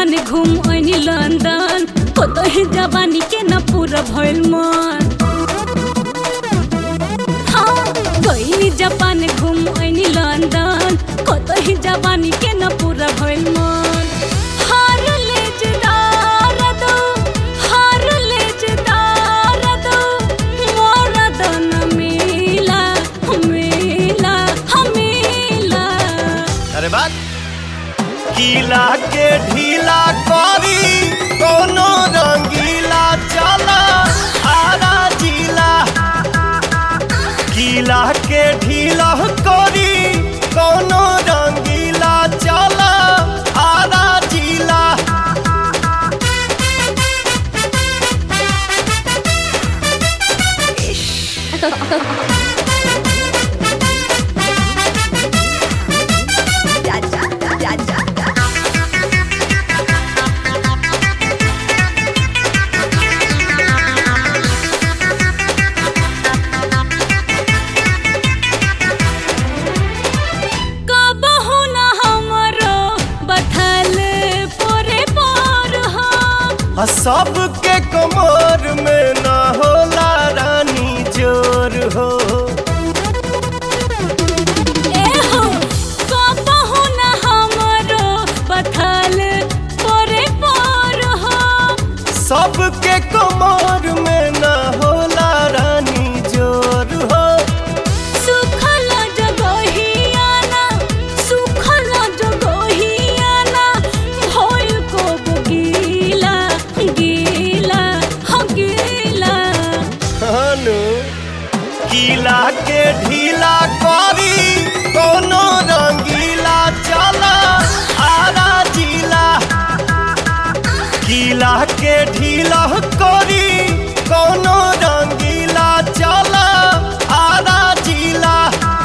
Japan घूम अनी London कतही जवानी के न पूरा भइल मन हाँ गईली जापान घूम अनी लंदन कतही जवानी के न पूरा भइल मन हार ले जदार दो हार ले जदार दो मोरा दन मिला मिला मिला अरे बात गीला के ढीला करी कोनो रंगीला चला आरा जिला गीला के ढीला करी कोनो रंगीला चला आरा जिला कबहु न हमरो बथल पोरे पोर हो आ सबके कमर में न होला रानी जोर हो ए हो कबहु न हमरो बथल पोरे पोर हो सबके कमर में न होला रानी जोर हो सुखल जगहियाना सुखल जगहियाना भइल को गीला गीला हो गीला हनु गीला के ढीला करी कोनो रंगीला चला आरा जिला गीला के ढीला करी कोनो रंगीला चला आरा जिला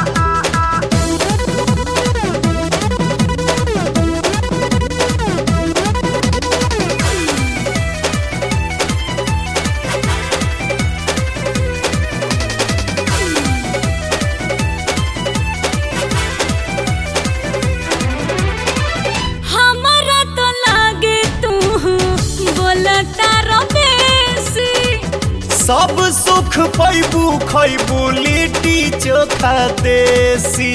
हमरा तो लागे तू बोलता रबेसी सब सुख पैबू खैबू लिट्टी चोखा देसी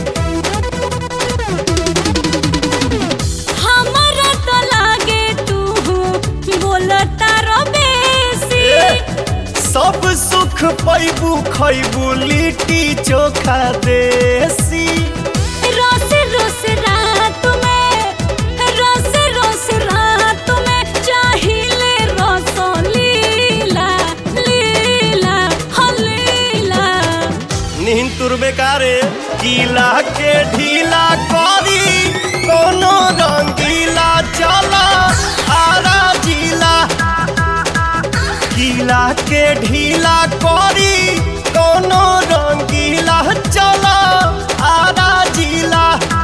हमरा तो लागे तू बोलता रबेसी सब सुख पैबू खैबू लिट्टी चोखा देसी रोस रोस रात में रोस रोस रात में चाहिले रस लीला लीला हो लीला नींद तुरबे कारे गीला के ढीला करी कोनो रंगीला चला आरा जिला गीला के ढीला करी कोनो रंगीला चला आरा जिला